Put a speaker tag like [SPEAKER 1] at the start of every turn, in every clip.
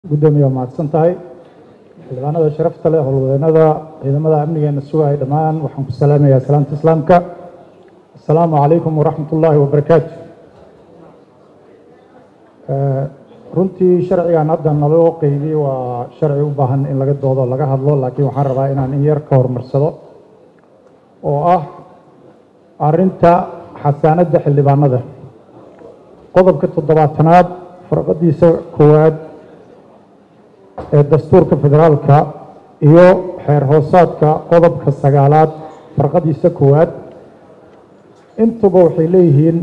[SPEAKER 1] guddoomiye waa mahadsan tahay xildhibaanada sharafta leh howlwadeennada ciidamada amnigeena sugaya dhammaan waxaan ku salaamayaa salaamta islaamka assalaamu calaykum waraxmat ullaahi wabarakaatu runtii sharcigan hadda naloo qeybiyey waa sharci u baahan in laga doodo laga hadlo laakiin waxaan rabaa inaan in yar ka horumarsado oo ah arrinta xasaanadda xildhibaanada qodobka toddobaatanaad farqadiisa koowaad ee dastuurka federaalka iyo xeer hoosaadka qodobka sagaalaad farqadiisa koowaad intuba waxay leeyihiin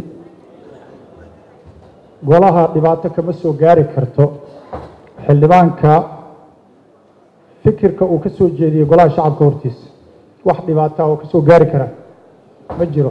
[SPEAKER 1] golaha dhibaato kama soo gaari karto xildhibaanka fikirka uu ka soo jeediyey golaha shacabka hortiisa wax dhibaata oo ka soo gaari kara ma jiro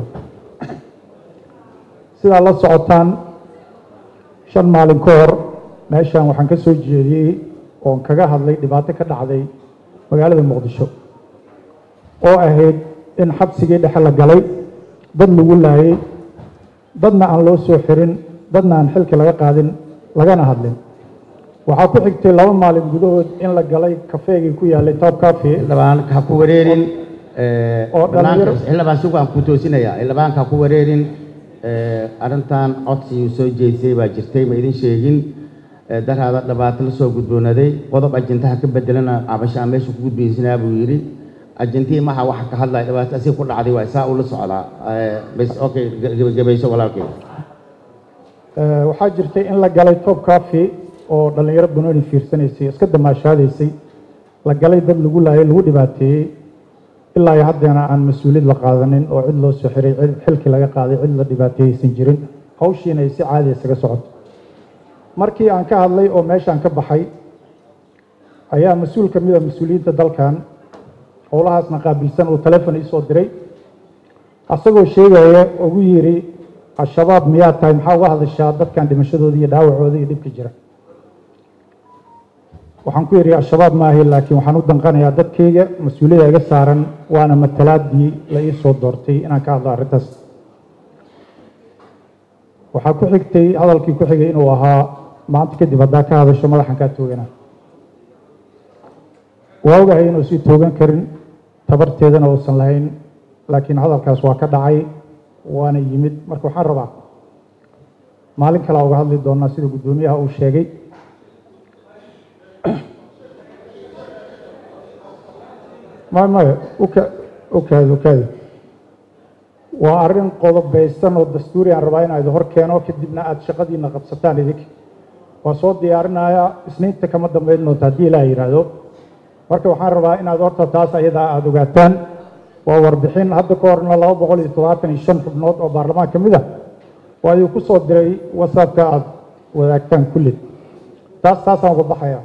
[SPEAKER 1] sidaa la socotaan shan maalin ka hor meeshan waxaan ka soo jeediyey oon kaga hadlay dhibaato ka dhacday magaalada muqdisho oo ahayd in xabsigii dhexe la galay dad lagu laayay dadna aan loo soo xirin dadna aan xilki laga qaadin lagana hadlin waxaa ku xigtay laba maalin gudahood in la galay kafeegii ku yaalay top cafe
[SPEAKER 2] xildhibaan ha ku wareerin
[SPEAKER 1] oo dhalinyaro
[SPEAKER 2] xildhibaan si waan ku toosinayaa xildhibaanka ha ku wareerin arrintan codsigii soo jeedisay baa jirtay ma idin sheegin daraada dhibaato la soo gudboonaday qodob ajantaha ka bedelana cabashaa meesha ku gudbaysanaa buu yidhi ajantihii maha waxa ka hadlaya dhibaato asig ku dhacday waa isaa ula socdaa bas okay gebagabayso walaalkay
[SPEAKER 1] waxaa jirtay in la galay top cafe oo dhallinyaro banooni fiirsanaysay iska damaashaadaysay la galay dad lagu laayay lagu dhibaateeyey ilaa iyo haddeena aan mas-uuliyad la qaadanin oo cid loo soo xiray cid xilkii laga qaaday cid la dhibaateeyeysan jirin hawshiina ay si caadi isaga socoto markii aan ka hadlay oo meeshaan ka baxay ayaa mas-uul ka mida mas-uuliyiinta dalkan howlahaasna qaabilsan uu telefon iisoo diray asagoo sheegaya ugu yidhi al-shabaab miyaa tahay maxaa uga hadashaa dadkan dhimashadooda iyo dhaawacooda iyo dhibka jira waxaan ku yidhi al-shabaab maahi laakiin waxaan u danqanayaa dadkayga mas-uuliyada iga saaran waana matalaadii la ii soo doortay inaan ka hadlo arrintaas waxaa ku xigtay hadalkii ku xigay inuu ahaa maanta kadib haddaa ka hadasho madaxan kaa toogana waa ogahay inuu sii toogan karin tabarteedana uusan lahayn laakiin hadalkaas waa ka dhacay waana yimid marka waxaan rabaa maalin kalea uga hadli doonaa sida guddoomiyaha uu sheegay maya maya uka ukaadi ukaadi waa arrin qodobeysan oo dastuuri aan rabaa inaa idin hor keeno kadibna aada shaqadiina qabsataan idinka waa soo diyaarinayaa isniinta kama dambayn doonta haddii ilaah yidhaahdo marka waxaan rabaa inaad horta taas ayadaa aada ogaataan waa warbixin hadda ka horna laba boqol iyo toddobaatan iyo shan xubnood oo baarlamaan ka mid ah waa idin ku soo diray whatsappka aada wadaagtaan kulli taas taasaan uga baxaya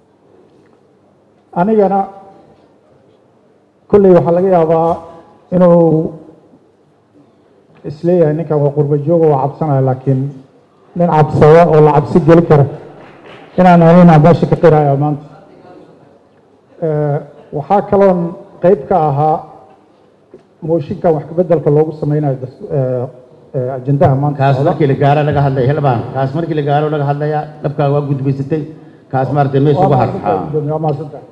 [SPEAKER 1] anigana kolley waxaa laga yaabaa inuu isleeyahay ninkan waa qurba joogo waa cabsanaya laakiin nin cabsada oo la cabsi geli kara inaan anina meesha ka qiraya maanta waxaa kaloon qeyb ka ahaa mooshinkan wax kabeddelka loogu sameynayo ajendaha maanta
[SPEAKER 2] kaas markii la gaaro laga hadlaya xildhibaan kaas markii la gaaro laga hadlaya dhabkaaga waa gudbaysatay kaas maaragtay meesha ugu har
[SPEAKER 1] waa mahadsantahay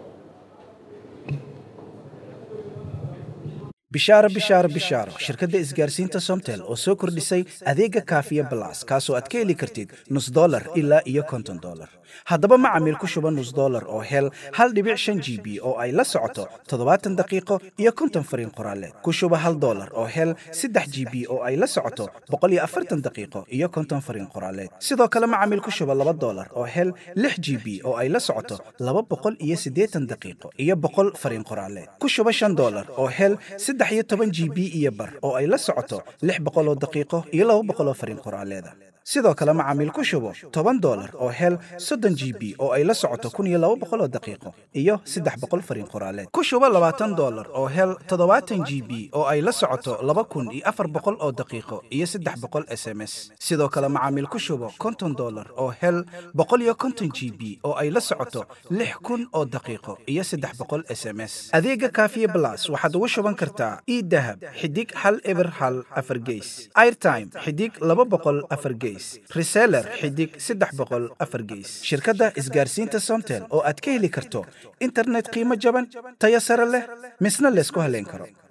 [SPEAKER 3] bishaaro bishaaro bishaaro shirkadda isgaarsiinta somtel oo soo kordhisay adeega kaafiya balas kaasoo aad ka heli kartid nus dolar ilaa iyo konton dolar haddaba macamiil ku shuba nus dolar oo hel hal dhibic shan g b oo ay la socoto toddobaatan daqiiqo iyo konton fariin qoraaleed ku shuba hal dolar oo hel saddex g b oo ay la socoto boqol iyo afartan daqiiqo iyo konton fariin qoraaleed sidoo kale macamiil ku shuba laba dolar oo hel lix g b oo ay la socoto laba boqol iyo siddeetan daqiiqo iyo boqol fariin qoraaleed ku shuba shan dolar oo hel saddex iyo toban g b iyo bar oo ay la socoto lix boqoloo daqiiqo iyo laba boqoloo fariin qoraaleeda sidoo kale macaamiil ku shubo toban dolar oo hel soddon g b oo ay la socoto kun iyo laba boqoloo daqiiqo iyo saddex boqol fariin qoraaleed ku shubo labaatan dolar oo hel toddobaatan g b oo ay la socoto laba kun iyo afar boqol oo daqiiqo iyo saddex boqol s m s sidoo kale macaamiil ku shubo konton dolar oo hel boqol iyo konton g b oo ay la socoto lix kun oo daqiiqo iyo saddex boqol s m s adeega kaafiye blas waxaad ugu shuban kartaa e dahab xidig hal eber hal afar geys airtime xidig laba boqol afar geys gees reseller xidig saddex boqol afar gees shirkadda isgaarsiinta somtel oo aad ka heli karto internet qiimo jaban tayo sare leh misna laysku haleyn karo